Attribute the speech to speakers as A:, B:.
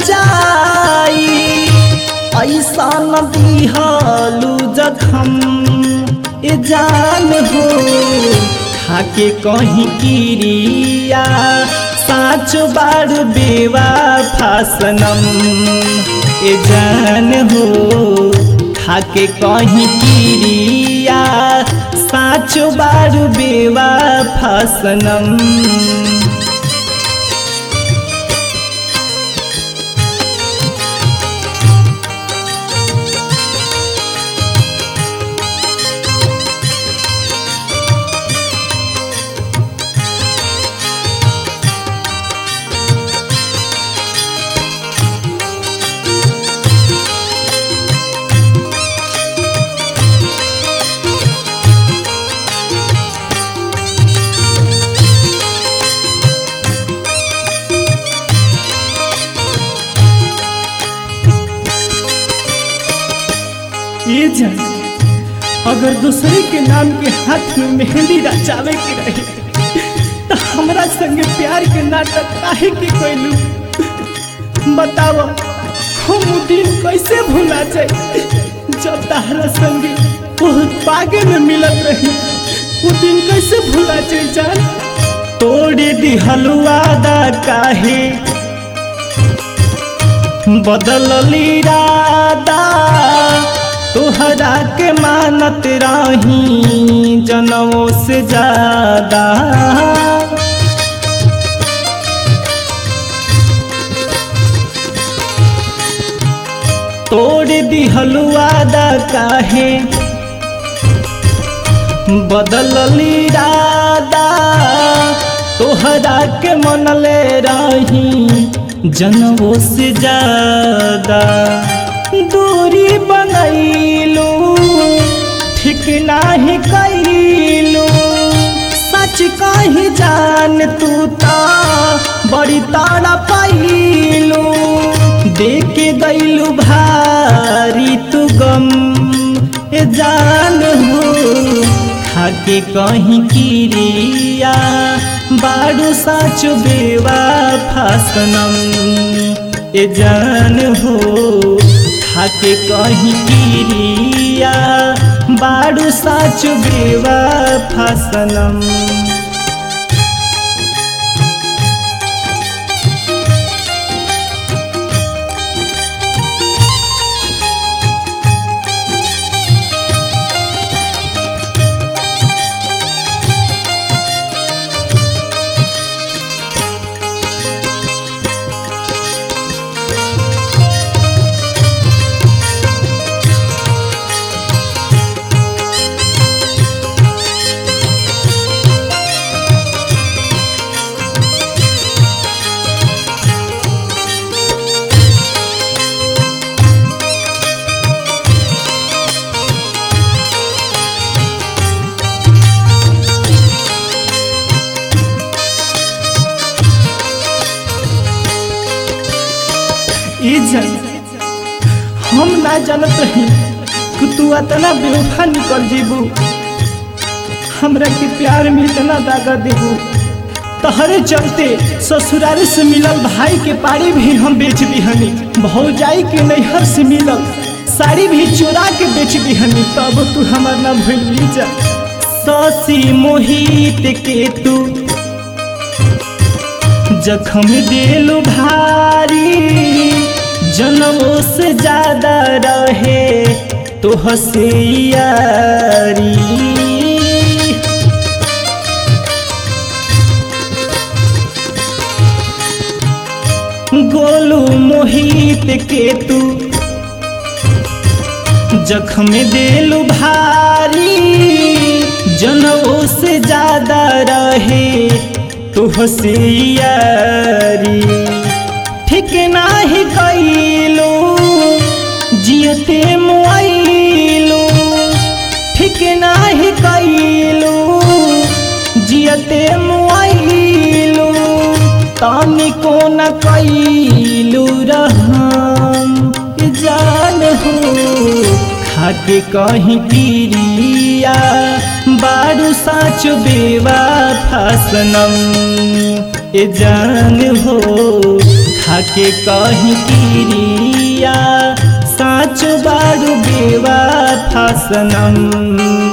A: जाई ऐसा न दिहलू जखम ए जान हो खाके कहीं किरिया साँच बार बेवा फासनम ए जान हो खाके कहीं किरिया साँच बार बेवा फासनम ये जान अगर दूसरे के नाम के हाथ में मेहंदी रचावे के रहे तो हमरा संगे प्यार के नाटक काहे के कैलू बताव हम उ दिन कैसे भूला जाए जब तारा संगे बहुत पागे में मिलत रही वो दिन कैसे भूला जाए जान तोड़े दी हलवादा काहे बदलली रादा तोहरा के मानत रही जनमों से ज्यादा तोड़ दी हलवादा काहे बदलली रादा तोहरा के मनले रही जनमों से ज्यादा दूरी बनैलू ठीक नाही कैलू सच कही जान तू ता बड़ी तारा पैलू देख गैलू भारी तू गम ए जान हो खाके कहीं किरिया बाड़ू साच बेवा फासनम ए जान हो खाके कहीं किरिया बाड़ू साच बेवा फासनम ई जन हम ना जानत रही कि तू इतना बेवफा निकल जीबू हमरा के प्यार में इतना दागा देबू तहरे चलते ससुरारी से मिलल भाई के पारी भी हम बेच दिहनी भौजाई के नैहर से मिलल साड़ी भी चुरा के बेच दिहनी तब तू हमार ना भूल जा ससी मोहित के तू जखम दिलु भारी जनमों से ज्यादा रहे तो हसियारी गोलू मोहित के तू जखम दिलु भारी जनमों से ज्यादा रहे तो हसियारी ठीक नाही कैलू जियते मुआइलू ठीक नाही कैलू जियते मुआइलू तानी को न कैलू रहम जान हो खाके कहीं पीरिया बारू साच बेवा फासनम ए जान हो खाके कहीं किरिया साच बारू बेवा फासनम